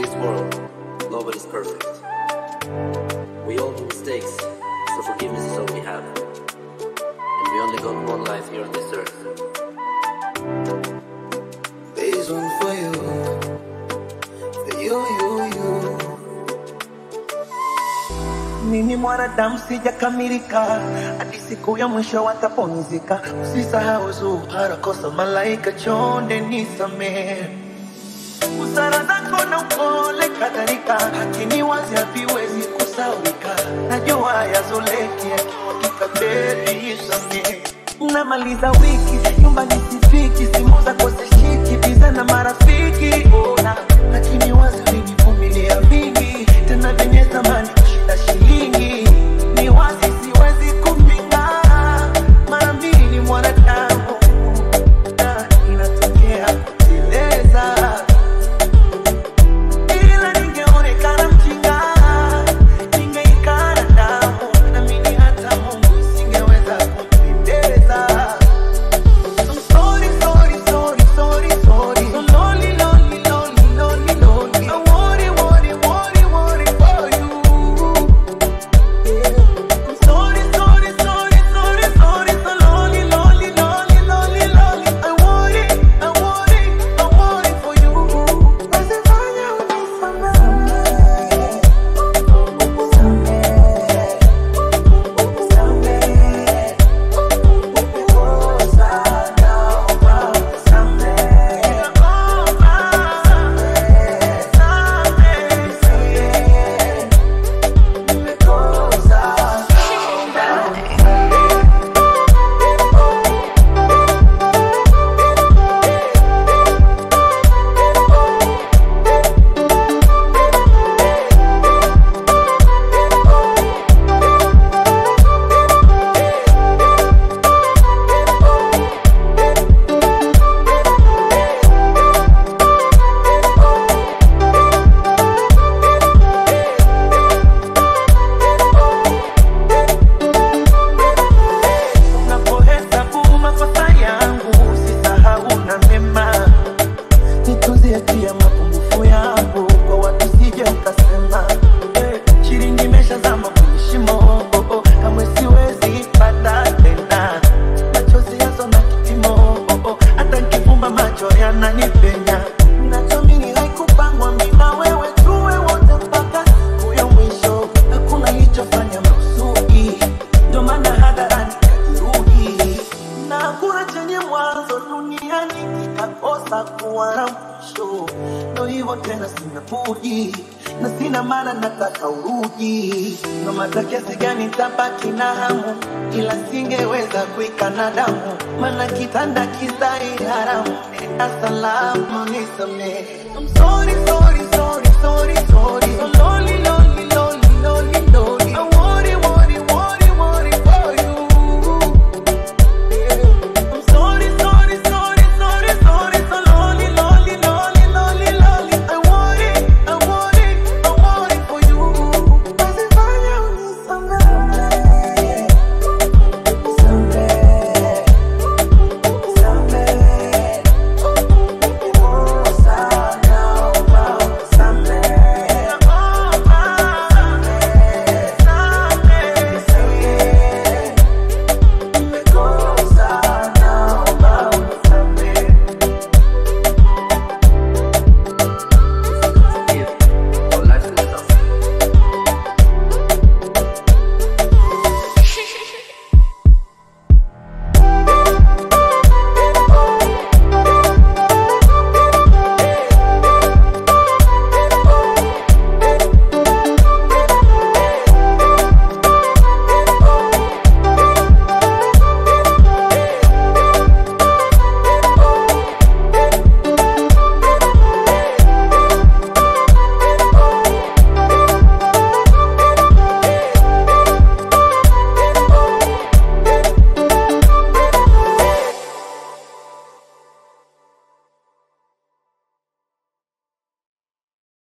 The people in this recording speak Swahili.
this world, nobody's perfect. We all do mistakes, so forgiveness is all we have. And we only got one life here on this earth. This one for you, for you, you, you. Mimi mwanadamu sijakamilika, hadi siku ya mwisho watapumzika. Usisahau zuhara, kosa malaika, chonde nisamehe. Busara zako na upole kadhalika, lakini wazi haviwezi kusaulika. Najua yazoleki yakimwagika, baby nisamehe. Namaliza wiki nyumbani sifiki, simu zako zishiki, biza na marafiki ona, lakini wazi ulinivumilia vingi, tena vyenye thamani kushinda shilingi. Ni wazi siwezi kupinga, mara mbili ni mwanadamu na inatokea kuteleza ila ningeonekana mjinga, ningeikana damu, naamini hata Mungu isingeweza kunipendeza. I'm sorry, sorry, sorry, sorry, sorry. So lonely, lonely, lonely, lonely, lonely. I worry, worry, worry, worry for you. I'm sorry, sorry, sorry, sorry, sorry. So lonely, lonely, lonely, lonely, lonely. I worry, I worry, I worry for you. Usifanye Unapohesabu makosa yangu usisahau na mema, nitunzie pia mapungufu yangu kwa watu sije ukasema eh, shilingi imeshazama kwenye shimo oh, oh, kamwe siwezi pata tena machozi yazo na kipimo oh, oh, hata nikifumba macho yananipenya nachoamini haikupangwa mimi na wewe tuwe wote mpaka siku ya mwisho hakuna lichofanya makusudi ndio maana hadharani kajiruhi na hakuna chenye mwanzo duniani kikakosa kuwa na mwisho. Ndo hivyo tena, sina budi na sina maana, nataka urudi. No mata kiasi gani tabaki na hamu, ila singeweza kuikana damu, maana kitanda kizai haramu. Nenda salama, nisamehe. I'm sorry, sorry, sorry, sorry, sorry. So lonely, lonely.